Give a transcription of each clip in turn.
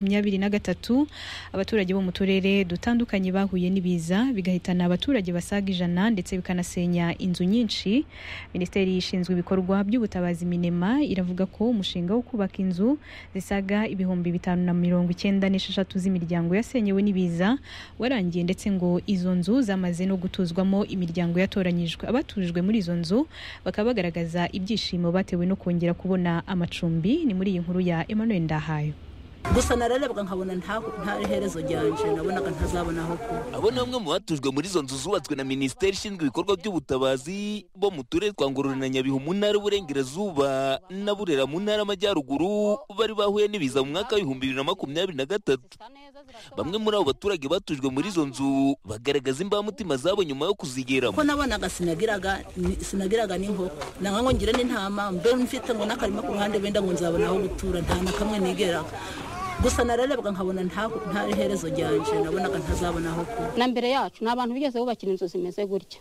makumyabiri na gatatu abaturage bo mu turere dutandukanye bahuye n'ibiza bigahitana abaturage basaga ijana ndetse bikanasenya inzu nyinshi minisiteri ishinzwe ibikorwa by'ubutabazi minema iravuga ko umushinga wo kubaka inzu zisaga ibihumbi bitanu na mirongo icyenda n'esheshatu z'imiryango yasenyewe n'ibiza warangiye ndetse ngo izo nzu zamaze no gutuzwamo imiryango yatoranyijwe abatujwe muri izo nzu bakaba bagaragaza ibyishimo batewe no kongera kubona amacumbi ni muri iyi nkuru ya Emmanuel Ndahayo gusa nararebwa nkabona nta herezo ryanje nabonaga ntazabona aho kuba abo ni bamwe mu batujwe muri izo nzu zubatswe na minisiteri ishinzwe ibikorwa by'ubutabazi bo mu turere twa ngororero na nyabihu mu ntara y'uburengerazuba na burera mu ntara y'amajyaruguru bari bahuye n'ibiza mu mwaka w'ibihumbi bibiri na makumyabiri na gatatu bamwe muri abo baturage batujwe muri izo nzu bagaragaza imbamutima zabo nyuma yo kuzigeramo ko nabonaga sinagiraga sinagiraga n'inkoko nanga ngo ngire n'intama mbe mfite ngo n'akarima ku ruhande wenda ngo nzabona aho gutura nta na kamwe nigeraga gusa nararebwa nkabona nta herezo ryanje nabonaga ntazabona aho kuba na mbere yacu ni abantu bigeze bubakira inzu zimeze gutya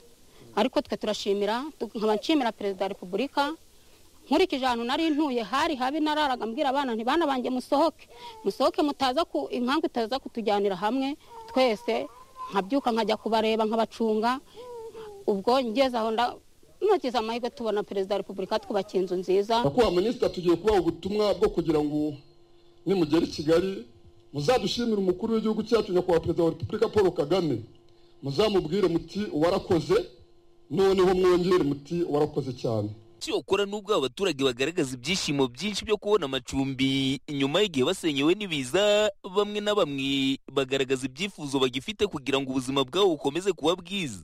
ariko twe turashimira nkaba nshimira perezida wa repubulika nkurikije ahantu nari ntuye hari habi nararaga mbwira abana ntibana banjye musohoke musohoke mutaza ku impamvu itaza kutujyanira hamwe twese nkabyuka nkajya kubareba nkabacunga ubwo ngeze aho ntugize amahirwe tubona perezida wa repubulika twubakiye inzu nziza nyakubahwa minisita tugiye kubaha ubutumwa bwo kugira ngo nimugera i kigali muzadushimire umukuru w'igihugu cyacu nyakubahwa perezida wa repubulika paul kagame muzamubwire muti warakoze noneho mwongere muti warakoze cyane cyokora n'ubwo abaturage bagaragaza ibyishimo byinshi byo kubona amacumbi nyuma y'igihe basenyewe n'ibiza bamwe na bamwe bagaragaza ibyifuzo bagifite kugira ngo ubuzima bwabo bukomeze kuba bwiza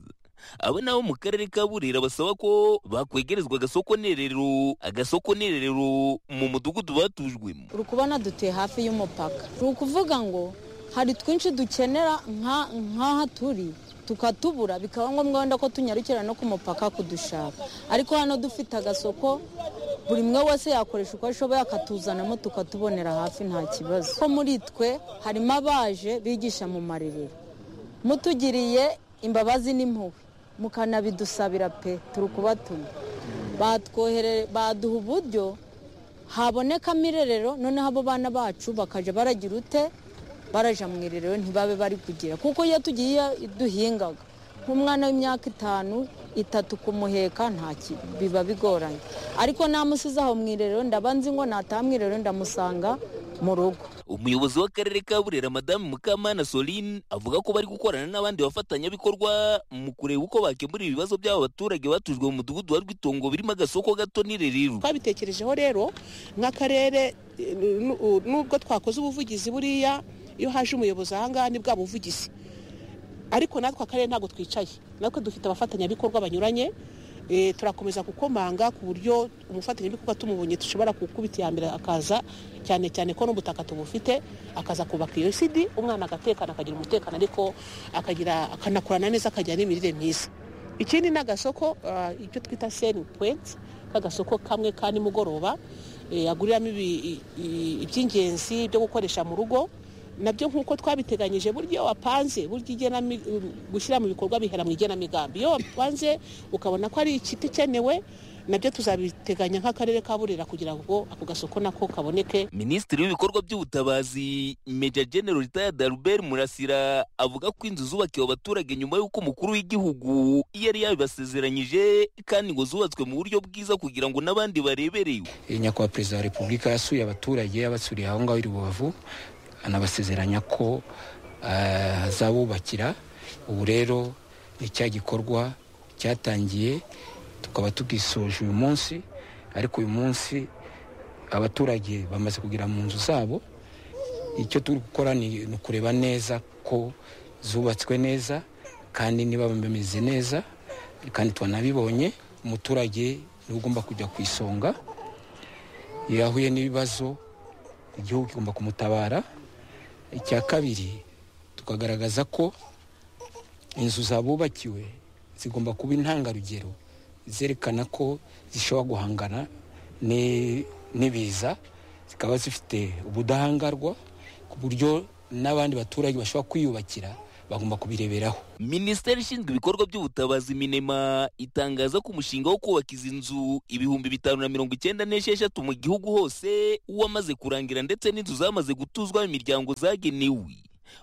abo nabo mu karere ka burera basaba ko bakwegerezwa agasoko nerero agasoko nerero mu mudugudu batujwemo uri kubona dutuye hafi y'umupaka ni ukuvuga ngo hari twinshi dukenera nk'aha turi tukatubura bikaba ngombwa wenda ko tunyarukira no ku mupaka kudushaka ariko hano dufite agasoko buri umwe wese yakoresha uko ashoboye akatuzanamo tukatubonera hafi nta kibazo ko muri twe harimo abaje bigisha mu marerero mutugiriye imbabazi n'impuhwe mukanabidusabira pe turi kubatuma baduha uburyo habonekamo irerero noneho abo bana bacu bakajya baragira ute barajya mu irerero ntibabe bari kugira kuko iyo tugiye duhingaga nk'umwana w'imyaka itanu itatu kumuheka biba bigoranye ariko namusize aho mu irerero ndaba nzi ngo nataha mu irerero ndamusanga mu rugo umuyobozi w'akarere ka burera madamu mukamana soline avuga ko bari gukorana n'abandi bafatanyabikorwa mu kureba uko bakemura ibibazo by'aba baturage batujwe mu mudugudu wa rwitongo birimo agasoko gato n'irerero twabitekerejeho rero nk'akarere nubwo twakoze ubuvugizi buriya iyo haje umuyobozi ahangaha ni bwa buvugizi ariko natwe akarere ntabwo twicaye natwe dufite abafatanyabikorwa banyuranye turakomeza gukomanga ku buryo umufatanyabikorwa tumubonye dushobora gukubita iya mbere akaza cyane cyane ko n'ubutaka tubufite akaza kubaka iyo sidi umwana agatekana akagira umutekano ariko akagira akanakorana neza akagira n'imirire myiza ikindi ni agasoko icyo twita seni puwenti k'agasoko kamwe ka nimugoroba aguriramo iby'ingenzi byo gukoresha mu rugo nabyo nk'uko twabiteganyije buryo wapanze buryo gushyira mu bikorwa bihera mu igenamigambi iyo wapanze ukabona ko ari igiti ikenewe nabyo tuzabiteganya nk'akarere ka burera kugira ngo ako gasoko nako kaboneke minisitiri w'ibikorwa by'ubutabazi meja genero ritaya daruberi murasira avuga ko inzu zubakiwe abaturage nyuma y'uko umukuru w'igihugu yari yabibasezeranyije kandi ngo zubatswe mu buryo bwiza kugira ngo n'abandi bareberewe nyakubahwa perezida wa repubulika yasuye abaturage yabasuriye aho ngaho i rubavu anabasezeranya ko azabubakira ubu rero ni cya gikorwa cyatangiye tukaba tugisoje uyu munsi ariko uyu munsi abaturage bamaze kugera mu nzu zabo icyo turi gukora ni ukureba neza ko zubatswe neza kandi niba bameze neza kandi twanabibonye umuturage niwe ugomba kujya ku isonga iyo yahuye n'ibibazo igihugu kigomba kumutabara icya kabiri tukagaragaza ko inzu zabubakiwe zigomba kuba intangarugero zerekana ko zishobora guhangana n'ibiza zikaba zifite ubudahangarwa ku buryo n'abandi baturage bashobora kwiyubakira bagomba kubireberaho minisiteri ishinzwe ibikorwa by'ubutabazi minema itangaza ko umushinga wo kubaka izi nzu ibihumbi bitanu na mirongo icyenda n'esheshatu mu gihugu hose wamaze kurangira ndetse n'inzu zamaze gutuzwa imiryango zagenewe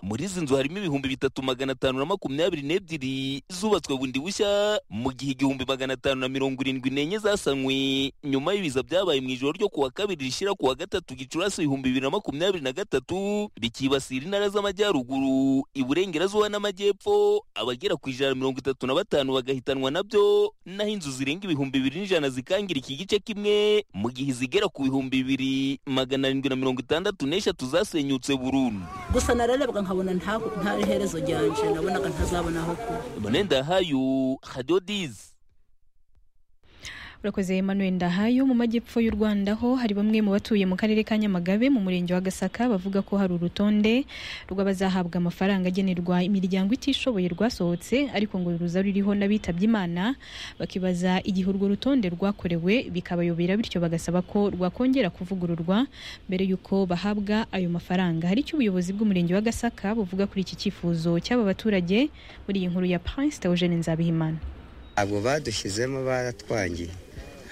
muri izi nzu harimo ibihumbi bitatu magana atanu na makumyabiri n'ebyiri zubatswe bundi bushya mu gihe igihumbi magana atanu na mirongo irindwi n'enye zasanwe nyuma y'ibiza byabaye mu ijoro ryo kuwa kabiri rishyira kuwa gatatu gicurasi ibihumbi bibiri na makumyabiri na gatatu bikibasira intara z'amajyaruguru iburengerazuba n'amajyepfo abagera ku ijana na mirongo itatu na batanu bagahitanwa nabyo naho inzu zirenga ibihumbi bibiri n'ijana zikangira iki gice kimwe mu gihe izigera ku bihumbi bibiri magana arindwi na mirongo itandatu n'eshatu zasenyutse burundu gusa nararebaga nkabona nta nta iherezo ryanje nabonaga ntazabona aho kuba bonendahayo hadiyo dizi urakoze Emmanuel Ndahayo mu majyepfo y'u Rwanda ho hari bamwe mu batuye mu karere ka Nyamagabe mu murenge wa Gasaka bavuga ko hari urutonde rw'abazahabwa amafaranga agenerwa imiryango itishoboye rwasohotse ariko ngo ruza ruriho n'abitabye Imana bakibaza igihe urwo rutonde rwakorewe bikabayobera bityo bagasaba ko rwakongera kuvugururwa mbere y'uko bahabwa ayo mafaranga hari icyo ubuyobozi bw'umurenge wa Gasaka buvuga kuri iki cyifuzo cy'aba baturage muri iyi nkuru ya Prince Theogene Nzabihimana ntabwo badushyizemo baratwangiye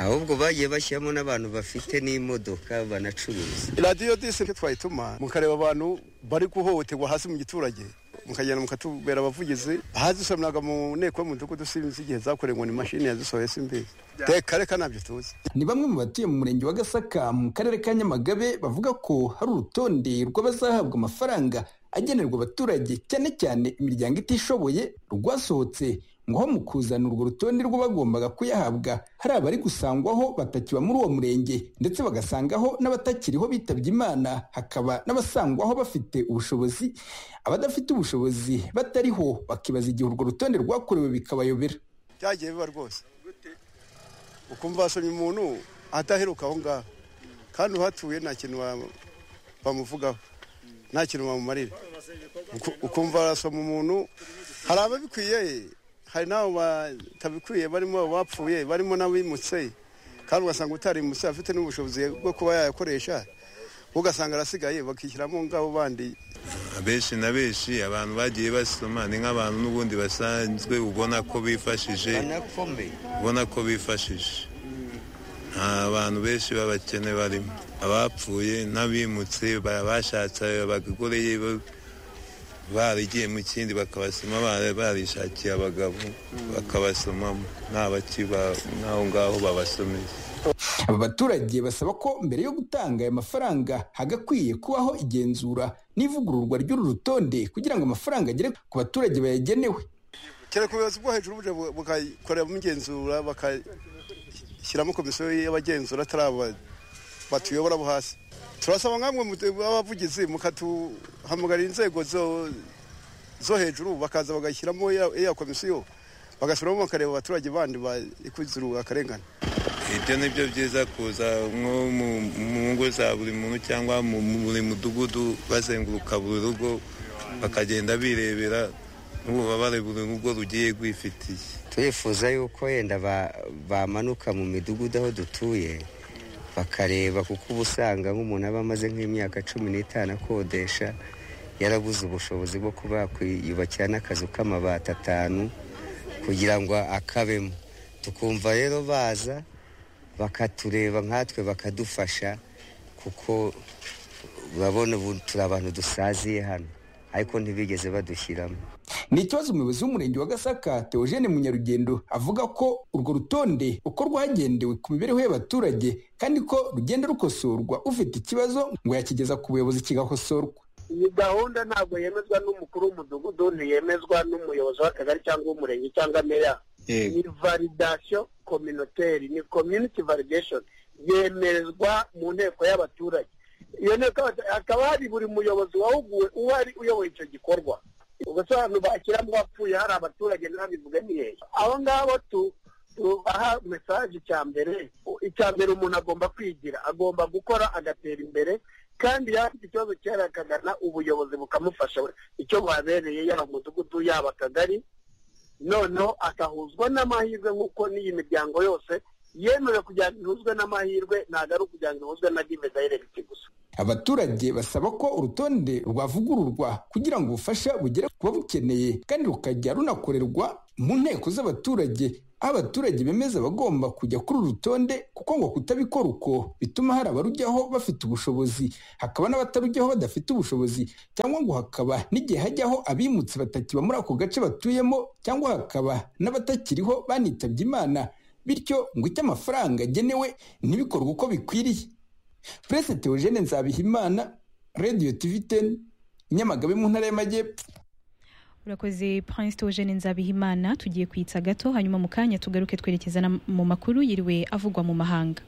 ahubwo bagiye bashyiramo n'abantu bafite n'imodoka banacuruza radiyo disi twayituma mukareba abantu bari guhohoterwa hasi mu giturage mukagenda mukatubera abavugizi ahazisomeranga mu nteko y'umudugudu sinzi igihe zakorewe ngo ni mashini yazisohoye simbizi reka reka ntabyo tuzi ni bamwe mu batuye mu murenge wa gasaka mu karere ka nyamagabe bavuga ko hari urutonde rw'abazahabwa amafaranga agenerwa abaturage cyane cyane imiryango itishoboye rwasohotse ngo aho mu kuzana urwo rutonde rw'abagombaga kuyahabwa hari abari gusangwaho batakiba muri uwo murenge ndetse bagasangaho n'abatakiriho bitabye imana hakaba n'abasangwaho bafite ubushobozi abadafite ubushobozi batariho bakibaza igihe urwo rutonde rwakorewe bikabayobera byagiye biba rwose ukumva wasomye umuntu adaheruka aho ngaho kandi uhatuye nta kintu bamuvugaho nta kintu bamumarira ukumva warasoma umuntu hari ababikwiye hari n'abo batabikwiye barimo abapfuye barimo n'abimutse kandi ugasanga utarimutse afite n'ubushobozi bwo kuba yayakoresha ugasanga arasigaye bakishyiramo ngabo bandi abenshi na benshi abantu bagiye basoma ni nk'abantu n'ubundi basanzwe ubona ko bifashije ubona ko bifashije nta bantu benshi b'abakene barimo abapfuye n'abimutse bashatse bagagoreye barigiye mu kindi bakabasoma barishakiye abagabo bakabasomamo nta bakiba n'aho ngaho babasomeye aba baturage basaba ko mbere yo gutanga aya mafaranga hagakwiye kubaho igenzura n'ivugururwa ry'uru rutonde kugira ngo amafaranga agere ku baturage bayagenewe cyane ku buyobozi bwo hejuru buje bukakoreramo igenzura bakashyiramo komisiyo y'abagenzura atari aba batuyobora bo hasi turasaba nkamwe abavugizi mukatuhamagarira inzego zo hejuru bakaza bagashyiramo iya komisiyo bagasubiramo bakareba abaturage bandi bakuzura akarengane ibyo ni byo byiza kuza nko mu ngo za buri muntu cyangwa mu buri mudugudu bazenguruka buri rugo bakagenda birebera n'ububabare buri rugo rugiye rwifitiye turifuza yuko yenda bamanuka mu midugudu aho dutuye bakareba kuko uba usanga nk'umuntu aba amaze nk'imyaka cumi n'itanu akodesha yarabuze ubushobozi bwo kuba yakwiyubakira n'akazu k'amabati atanu kugira ngo akabemo tukumva rero baza bakatureba nkatwe bakadufasha kuko urabona ubu turi abantu dusaziye hano ariko ntibigeze badushyiramo ni ikibazo umuyobozi w'umurenge wa gasaka teogene munyarugendo avuga ko urwo rutonde rukorwa hagendewe ku mibereho y'abaturage kandi ko rugenda rukosorwa ufite ikibazo ngo yakigeza ku buyobozi kigakosorwa iyi gahunda ntabwo yemezwa n'umukuru w'umudugudu ntiyemezwa n'umuyobozi w'akagari cyangwa w'umurenge cyangwa meya ni validasiyo kominoteri ni community validation yemerezwa mu nteko y'abaturage iyo nteko hakaba hari buri muyobozi wahuguwe uhari uyoboye icyo gikorwa ubwo abantu bashyiramo abapfuye hari abaturage ntabivuge ni hehe abo ngabo tubaha mesaje icya mbere icya mbere umuntu agomba kwigira agomba gukora agatera imbere kandi yafite ikibazo cyera akagana ubuyobozi bukamufasha icyo babereye yaba umudugudu yaba akagari noneho akahuzwa n'amahirwe nk'uko n'iyi miryango yose yemerewe kugira ngo ihuzwe n'amahirwe ntabwo ari ukugira ngo ihuzwe na give direct gusa abaturage basaba ko urutonde rwavugururwa kugira ngo ubufasha bugere ku babukeneye kandi rukajya runakorerwa mu nteko z'abaturage aho abaturage bemeza bagomba kujya kuri uru rutonde kuko ngo kutabikora uko bituma hari abarujyaho bafite ubushobozi hakaba n'abatarujyaho badafite ubushobozi cyangwa ngo hakaba n'igihe hajyaho abimutse batakiba muri ako gace batuyemo cyangwa hakaba n'abatakiriho banitabye imana bityo ngo icyo amafaranga agenewe ntibikorwe uko bikwiriye Prince Theogene Nzabihimana Radio TV 10 Nyamagabe mu ntara y'Amajyepfo urakoze Prince Theogene Nzabihimana tugiye kwitsa gato hanyuma mu kanya tugaruke twerekeza na- mu makuru yiriwe avugwa mu mahanga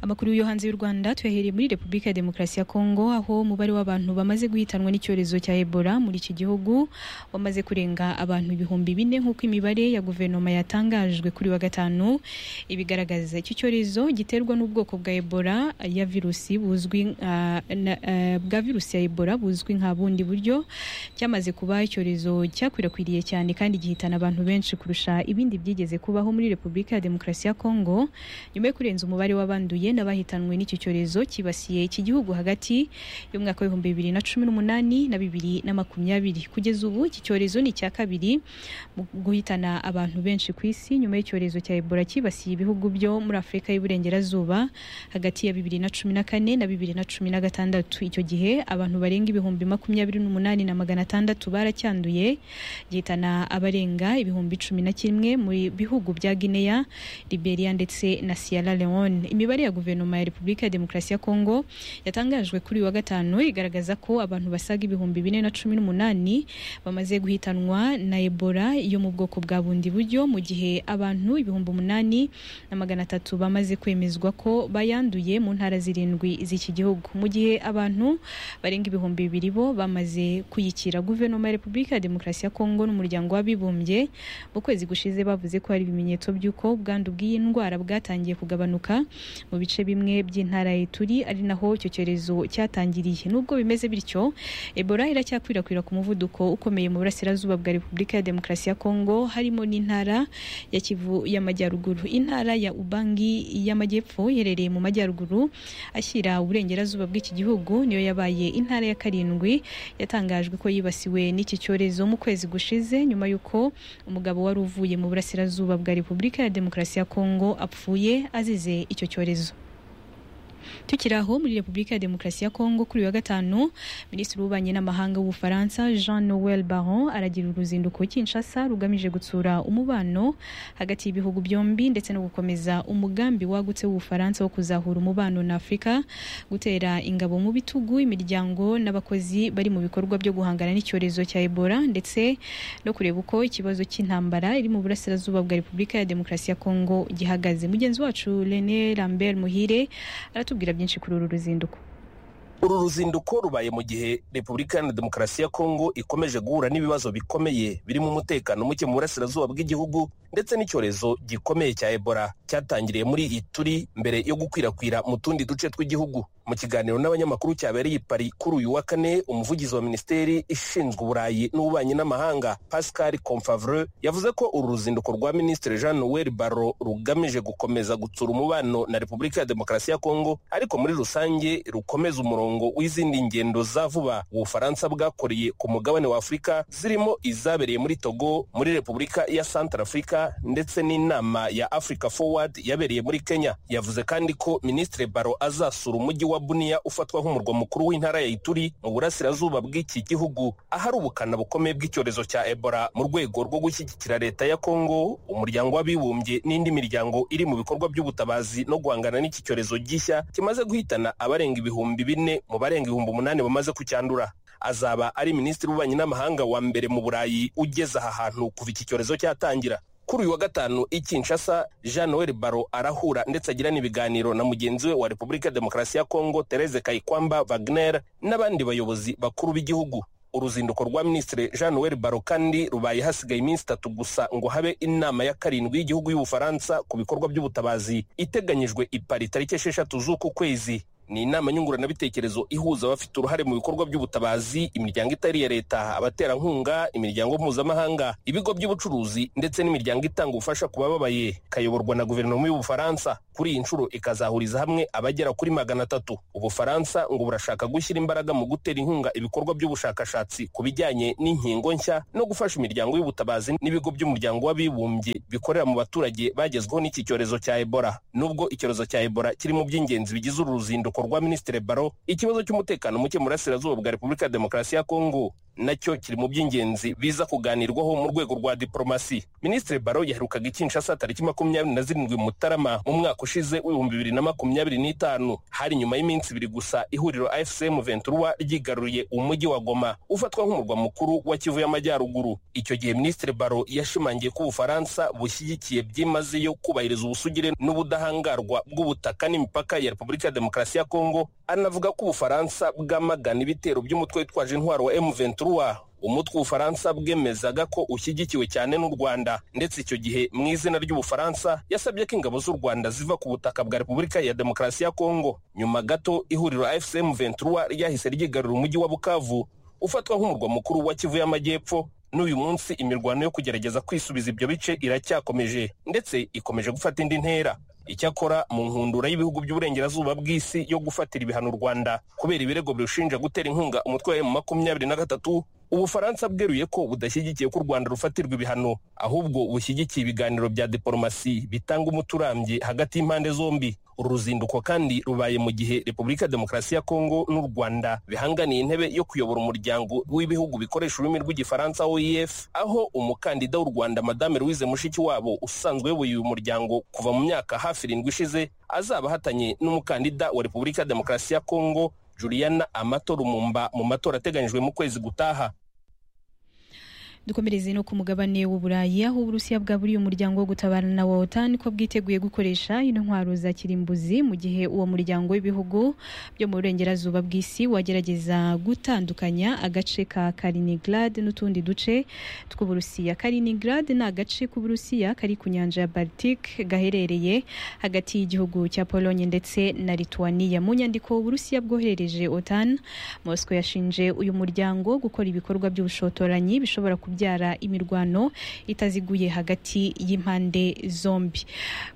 amakuru yo hanze y'u rwanda tuyahereye muri repubulika ya demokarasi ya kongo aho umubare w'abantu bamaze guhitanwa n'icyorezo cya ebola muri iki gihugu wamaze kurenga abantu ibihumbi bine nk'uko imibare ya guverinoma yatangajwe kuri wa gatanu ibigaragaza iki cyorezo giterwa n'ubwoko bwa ebola ya virusi buzwi nka- na- eh, bwa virusi ya ebola buzwi nka bundi buryo cyamaze kuba icyorezo cyakwirakwiriye cyane kandi gihitana abantu benshi kurusha ibindi byigeze kubaho muri repubulika ya demokarasi ya kongo nyuma yo kurenza umubare w'abanduye n'abahitanwe n'iki cyorezo cyibasiye iki gihugu hagati y'umwaka w'ibihumbi bibiri na cumi n'umunani na bibiri na makumyabiri kugeza ubu iki cyorezo ni icya kabiri mu guhitana abantu benshi ku isi nyuma y'icyorezo cya ebola cyibasiye ibihugu byo muri afurika y'uburengerazuba hagati ya bibiri na cumi na kane na bibiri na cumi na gatandatu icyo gihe abantu barenga ibihumbi makumyabiri n'umunani na magana atandatu baracyanduye gihitana abarenga ibihumbi cumi na kimwe mu bihugu bya guinea Liberia ndetse na Sierra Leone. Imibare ya guverinoma ya Repubulika ya Demokarasi ya Kongo yatangajwe kuri uyu wa gatanu igaragaza ko abantu basaga ibihumbi bine na cumi n'umunani bamaze guhitanwa na Ebola yo mu bwoko bwa bundi buryo mu gihe abantu ibihumbi umunani na magana atatu bamaze kwemezwa ko bayanduye mu ntara zirindwi z'iki gihugu mu gihe abantu barenga ibihumbi bibiri bo bamaze kuyikira guverinoma ya Repubulika ya Demokarasi ya Kongo n'umuryango w'abibumbye mu kwezi gushize bavuze ko hari ibimenyetso by'uko ubwandu bw'iyi ndwara bwatangiye kugabanuka mu bice bimwe by'intara ya turi ari naho icyo cyorezo cyatangiriye nubwo bimeze bityo ebola iracyakwirakwira ku muvuduko ukomeye mu burasirazuba bwa repubulika ya demokarasi ya kongo harimo n'intara ya kivu y'amajyaruguru intara ya ubangi y'amajyepfo iherereye mu majyaruguru ashyira uburengerazuba bw'iki gihugu niyo yabaye intara ya karindwi yatangajwe ko yibasiwe n'iki cyorezo mu kwezi gushize nyuma y'uko umugabo wari uvuye mu burasirazuba bwa repubulika ya demokarasi ya kongo apfuye azize icyo cyorezo tukiri aho muri repubulika ya demokarasi ya kongo kuri uyu wa gatanu minisitiri w'ububanyi n'amahanga w'ubufaransa jean noel baron aragira uruzinduko kinshasa rugamije gutsura umubano hagati y'ibihugu byombi ndetse no gukomeza umugambi wagutse w'ubufaransa wo kuzahura umubano na afurika gutera ingabo mu bitugu imiryango n'abakozi bari mu bikorwa byo guhangana n'icyorezo cya ebola ndetse no kureba uko ikibazo cy'intambara iri mu burasirazuba bwa repubulika ya demokarasi ya kongo gihagaze mugenzi wacu rene lambert muhire aratubwira byinshi kuri uru ruzinduko uru ruzinduko rubaye mu gihe repubulika iharanira demokarasi ya kongo ikomeje guhura n'ibibazo bikomeye birimo umutekano muke mu burasirazuba bw'igihugu ndetse n'icyorezo gikomeye cya ebola cyatangiriye muri ituri mbere yo gukwirakwira mu tundi duce tw'igihugu mu kiganiro n'abanyamakuru cyabereye i pari kuri uyu wa kane umuvugizi wa minisiteri ishinzwe uburayi n'ububanyi n'amahanga pascal comfavre yavuze ko uru ruzinduko rwa minisitiri jean noel barro rugamije gukomeza gutsura umubano na repubulika ya demokarasi ya kongo ariko muri rusange rukomeza umurongo w'izindi ngendo za vuba ubufaransa bwakoreye ku mugabane wa afurika zirimo izabereye muri togo muri repubulika ya santarafurika ndetse n'inama ya africa forward yabereye muri kenya yavuze kandi ko minisitiri baro azasura umujyi wa buniya ufatwa nk'umurwa mukuru w'intara ya ituri mu burasirazuba bw'iki gihugu ahari ubukana bukomeye bw'icyorezo cya ebola mu rwego rwo gushyigikira leta ya kongo umuryango w'abibumbye n'indi miryango iri mu bikorwa by'ubutabazi no guhangana n'iki cyorezo gishya kimaze guhitana abarenga ibihumbi bine mu barenga ibihumbi umunani bamaze kucyandura azaba ari minisitiri w'ububanyi n'amahanga wa mbere mu burayi ugeze aha hantu kuva iki cyorezo cyatangira kuri uyu wa gatanu i kinshasa jean noel baro arahura ndetse agirana ibiganiro na mugenzi we wa repubulika ya demokarasi ya kongo therese kayikwamba wagner n'abandi bayobozi bakuru b'igihugu uruzinduko rwa minisitiri jean noel baro kandi rubaye hasigaye iminsi itatu gusa ngo habe inama ya karindwi y'igihugu y'ubufaransa ku bikorwa by'ubutabazi iteganyijwe i pari tariki esheshatu z'uku kwezi ni inama nyunguranabitekerezo ihuza abafite uruhare mu bikorwa by'ubutabazi imiryango itari iya leta abaterankunga imiryango mpuzamahanga ibigo by'ubucuruzi ndetse n'imiryango itanga ubufasha ku bababaye ikayoborwa na guverinoma y'ubufaransa kuri iyi nshuro ikazahuriza hamwe abagera kuri magana atatu ubufaransa ngo burashaka gushyira imbaraga mu gutera inkunga ibikorwa by'ubushakashatsi ku bijyanye n'inkingo nshya no gufasha imiryango y'ubutabazi n'ibigo by'umuryango w'abibumbye bikorera mu baturage bagezweho n'iki cyorezo cya ebola nubwo icyorezo cya ebola kiri mu by'ingenzi bigize uru ruzinduko rwa minisitiri baro ikibazo cy'umutekano muke mu burasirazuba bwa repubulika ya demokarasi ya kongo nacyo kiri mu by'ingenzi biza kuganirwaho mu rwego rwa diporomasi minisitiri baro yaherukaga ikinshasa tariki makumyabiri na zirindwi mutarama mu mwaka ushize w'ibihumbi bibiri na makumyabiri n'itanu hari nyuma y'iminsi ibiri gusa ihuriro afcm ventura ryigaruriye umujyi wa goma ufatwa nk'umurwa mukuru wa kivu y'amajyaruguru icyo gihe minisitiri baro yashimangiye ko ubufaransa bushyigikiye byimazeyo kubahiriza ubusugire n'ubudahangarwa bw'ubutaka n'imipaka ya repubulika ya demokarasi ya kongo anavuga ko ubufaransa bwamagana ibitero by'umutwe witwaje intwaro wa m ventura umutwe w'ubufaransa bwemezaga ko ushyigikiwe cyane n'u rwanda ndetse icyo gihe mu izina ry'ubufaransa yasabye ko ingabo z'u rwanda ziva ku butaka bwa repubulika ya demokarasi ya kongo nyuma gato ihuriro fcm ventura ryahise ryigarura umujyi wa bukavu ufatwa nk'umurwa mukuru wa kivu y'amajyepfo n'uyu munsi imirwano yo kugerageza kwisubiza ibyo bice iracyakomeje ndetse ikomeje gufata indi ntera icyakora mu nkundura y'ibihugu by'uburengerazuba bw'isi yo gufatira ibihano u rwanda kubera ibirego birushinja gutera inkunga umutwe wa emu makumyabiri na gatatu ubufaransa bweruye ko budashyigikiye ko u rwanda rufatirwa ibihano ahubwo bushyigikiye ibiganiro bya diporomasi bitanga umuturambye hagati y'impande zombi uru ruzinduko kandi rubaye mu gihe repubulika demokarasi ya kongo n'u rwanda bihanganiye intebe yo kuyobora umuryango w'ibihugu bikoresha ururimi rw'igifaransa oef aho umukandida w'u rwanda madame louise mushikiwabo usanzwe uyoboye uyu muryango kuva mu myaka hafi irindwi ishize azaba ahatanye n'umukandida wa repubulika demokarasi ya kongo juliana amatora umumba mu matora ateganyijwe mu kwezi gutaha dukomereze no ku mugabane w'uburayi aho uburusiya bwaburiye umuryango wo gutabarana wa otan ko bwiteguye gukoresha ino ntwaro za kirimbuzi mu gihe uwo muryango w'ibihugu byo mu burengerazuba bw'isi wagerageza gutandukanya agace ka karinigrad n'utundi duce tw'uburusiya karinigrad ni agace k'uburusiya kari ku nyanja ya baltic gaherereye hagati y'igihugu cya polonye ndetse na lituania mu nyandiko uburusiya bwoherereje otan mosco yashinje uyu muryango gukora ibikorwa by'ubushotoranyi bishobora kuba kubyara imirwano itaziguye hagati y'impande zombi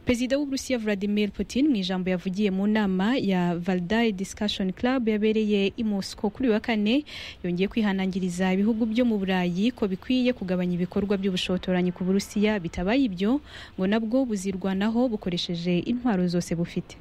perezida w'uburusiya vladimir putin mu ijambo yavugiye mu nama ya valdaye discussion club yabereye i mosco kuri wa kane yongeye kwihanangiriza ibihugu byo mu burayi ko bikwiye kugabanya ibikorwa by'ubushotoranyi ku burusiya bitabaye ibyo ngo nabwo buzirwanaho bukoresheje intwaro zose bufite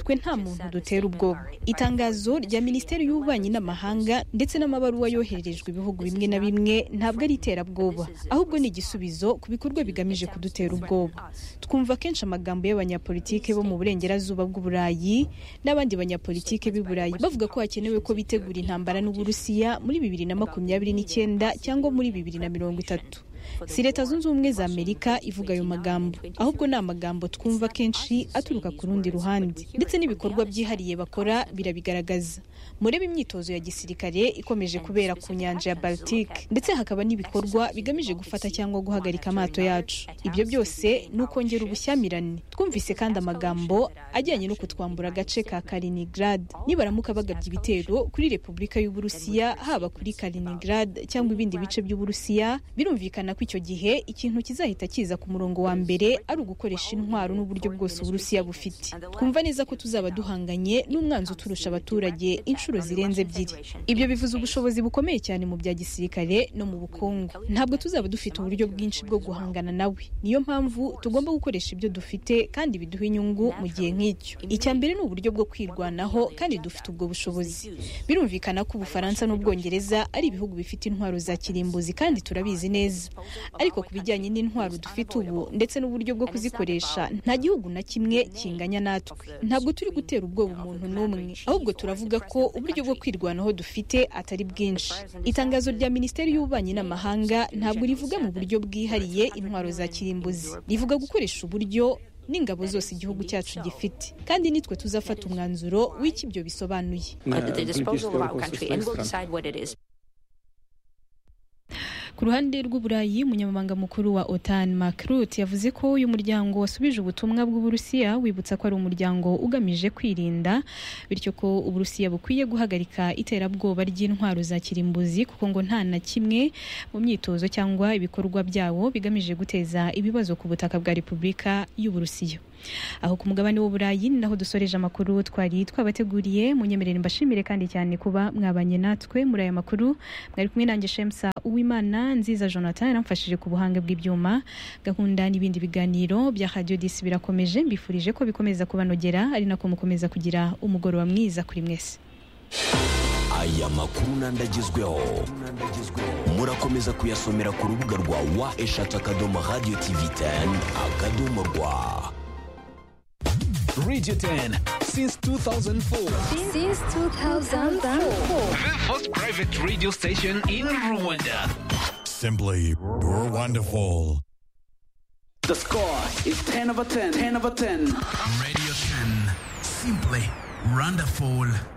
twe nta muntu dutera ubwoba itangazo rya minisiteri y'ububanyi n'amahanga ndetse n'amabaruwa yohererejwe ibihugu bimwe na bimwe ntabwo ari iterabwoba ahubwo ni igisubizo ku bikorwa bigamije kudutera ubwoba twumva kenshi amagambo y'abanyapolitike bo mu burengerazuba bw'uburayi n'abandi banyapolitike b'i burayi bavuga ko hakenewe ko bitegura intambara n'uburusiya muri bibiri na makumyabiri n'icyenda cyangwa muri bibiri na mirongo itatu si leta zunze ubumwe za amerika ivuga ayo magambo ahubwo ni amagambo twumva kenshi aturuka ku rundi ruhande ndetse n'ibikorwa byihariye bakora birabigaragaza murebe imyitozo ya gisirikare ikomeje kubera ku nyanja ya baltique ndetse hakaba n'ibikorwa bigamije gufata cyangwa guhagarika amato yacu ibyo byose ni ukongera ubushyamirane twumvise kandi amagambo ajyanye no kutwambura agace ka karinigrad nibaramuka bagabye ibitero kuri repubulika y'uburusiya haba kuri karinigrad cyangwa ibindi bice by'uburusiya birumvikana ko icyo gihe ikintu kizahita kiza ku murongo wa mbere ari ugukoresha intwaro n'uburyo bwose uburusiya bufite twumva neza ko tuzaba duhanganye n'umwanzi uturusha abaturage inshuro zirenze ebyiri ibyo bivuze ubushobozi bukomeye cyane mu bya gisirikare no mu bukungu ntabwo tuzaba dufite uburyo bwinshi bwo guhangana nawe niyo mpamvu tugomba gukoresha ibyo dufite kandi biduha inyungu mu gihe nk'icyo icya mbere ni uburyo bwo kwirwanaho kandi dufite ubwo bushobozi birumvikana ko ubufaransa n'ubwongereza ari ibihugu bifite intwaro za kirimbuzi kandi turabizi neza ariko ku bijyanye n'intwaro dufite ubu ndetse n'uburyo bwo kuzikoresha nta gihugu na kimwe kinganya natwe ntabwo turi gutera ubwoba umuntu n'umwe ahubwo turavuga ko uburyo bwo kwirwanaho dufite atari bwinshi itangazo rya minisiteri y'ububanyi n'amahanga ntabwo rivuga mu buryo bwihariye intwaro za kirimbuzi rivuga gukoresha uburyo n'ingabo zose igihugu cyacu gifite kandi nitwe tuzafata umwanzuro w'icyo ibyo bisobanuye ku ruhande rw'uburayi umunyamabanga mukuru wa otan makrut yavuze ko uyu muryango wasubije ubutumwa bw'uburusiya wibutsa ko ari umuryango ugamije kwirinda bityo ko uburusiya bukwiye guhagarika iterabwoba ry'intwaro za kirimbuzi kuko ngo nta na kimwe mu myitozo cyangwa ibikorwa byabo bigamije guteza ibibazo ku butaka bwa repubulika y'uburusiya aho ku mugabane w'uburayi ni naho dusoreje amakuru twari twabateguriye munyemerere mbashimire kandi cyane kuba mwabanye natwe muri aya makuru mwari kumwe nanjye shemsa uwimana nziza jonathan yaramfashije ku buhanga bw'ibyuma gahunda n'ibindi biganiro bya radiyo disi birakomeje mbifurije ko bikomeza kubanogera ari nako mukomeza kugira umugoroba mwiza kuri mwese aya makuru n'andi agezweho murakomeza kuyasomera ku rubuga rwa wa eshatu akadomo radiyo tivi teni akadomo rwa Radio 10 since 2004. Since 2004. The first private radio station in Rwanda. Simply wonderful. The score is 10 over 10. 10 over 10. Radio 10. Simply wonderful.